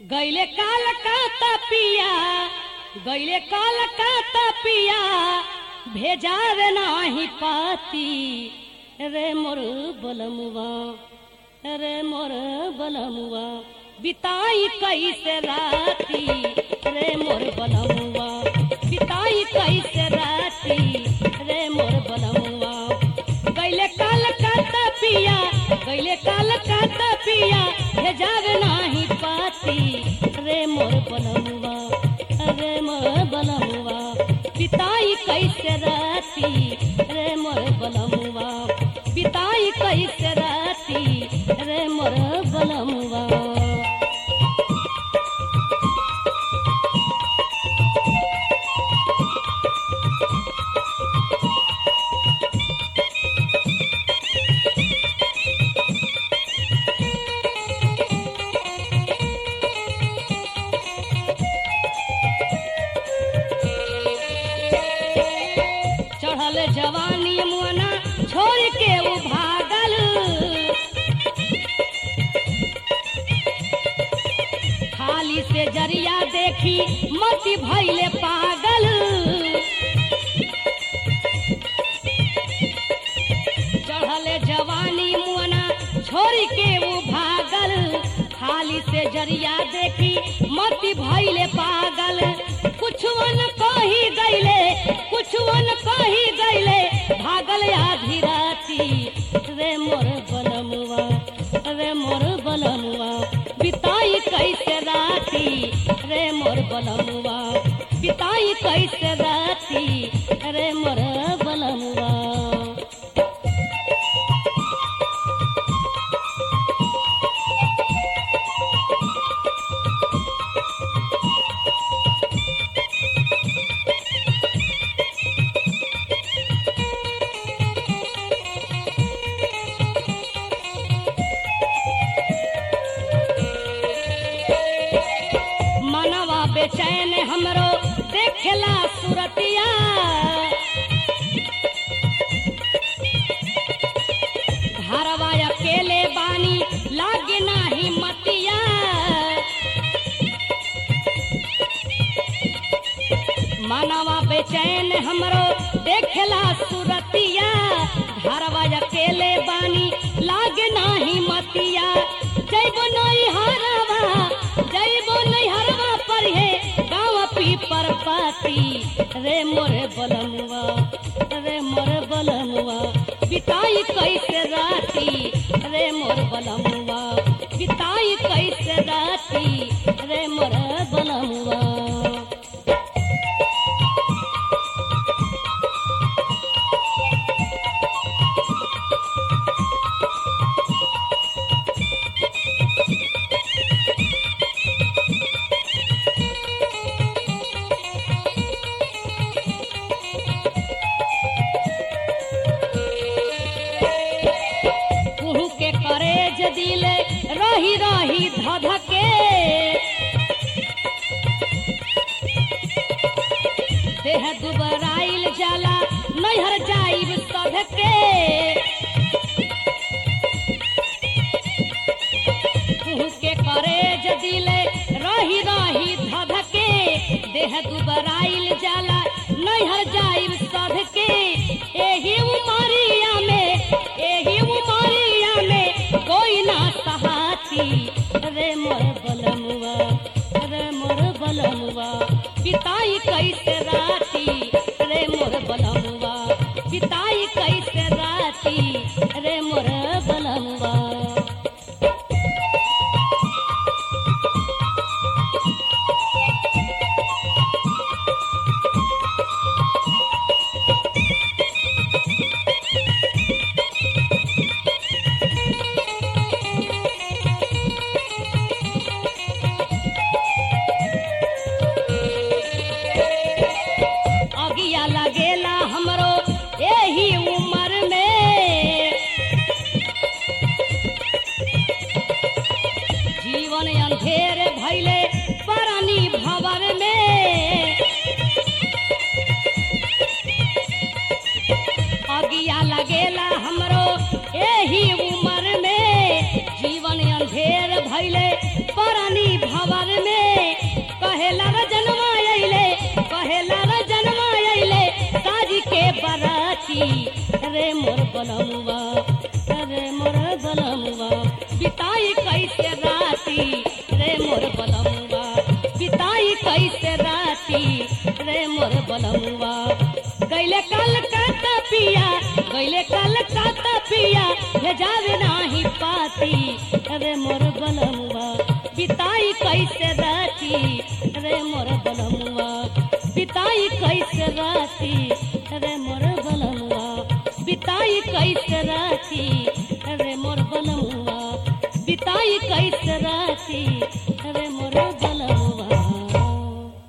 गैले काल का पिया गैले काल का पिया भेजावे नाही पाती रे मोर बलमुआ रे मोर बलमुआ बिताई कैसे राती रे मोर बलमुआ बिताई कैसे राती रे मोर बलमुआ गैले काल का पिया गैले काल का पिया भेजावे नाही पाती रे मोर बलमुआ रे मोर बलमुआ पिताई कैसे राती रे मोर बलमुआ पिताई कैसे राती रे मोर बलमुआ चढ़ल जवानी मुअना छोड़ के उ भागल खाली से जरिया देखी मती भैले पागल चढ़ल जवानी मुअना छोड़ के उ भागल खाली से जरिया देखी मती भैले पागल कुछवन कही गईले कुछवन कही गईले भागल आधी राती रे मोर बलमुआ रे मोर बलमुआ बिताई कैसे राती रे मोर बलमुआ बिताई कैसे राती रे मोर बलमुआ मनवा बेचैन हमरो देखेला सुरतिया घरवा अकेले बानी लागे नाही मतिया मनवा बेचैन हमरो देखेला सुरतिया घरवा अकेले बानी लागे नाही मतिया जैबो नहीं हरवा जैबो नहीं हरवा पर हे गाँव पी पर पाती रे मोरे बलमुआ रे मोरे बलमुआ बिताई कैसे राती रे मोर बलमुआ बिताई कैसे राती रे मोर बलमुआ कुहू के करेज दिले रही रही धधके देह दुबराइल जाला नैहर जाइब सधके कुहू के करेज दिले रही रही धधके देह दुबराइल जाला नैहर जाइब सधके एही उमरिया में एही उमरिया में कोई ना सहाती रे मोर बलमुआ रे मोर बलमुआ पिताई कैसे राती रे मोर बलमुआ पिताई कैसे राती रे मोर बलमुआ अगिया लगेला हमरो एही उम्र में जीवन अंधेर भैले परानी भवर में अगिया लगेला हमरो एही उम्र में जीवन अंधेर भैले परानी भवर बलमुआ गैले कलकत्ता पिया गैले कलकत्ता पिया भेजावे नाही पाती अरे मोर बलमुआ पिताई कैसे राती अरे मोर बलमुआ पिताई कैसे राती अरे मोर बलमुआ पिताई कैसे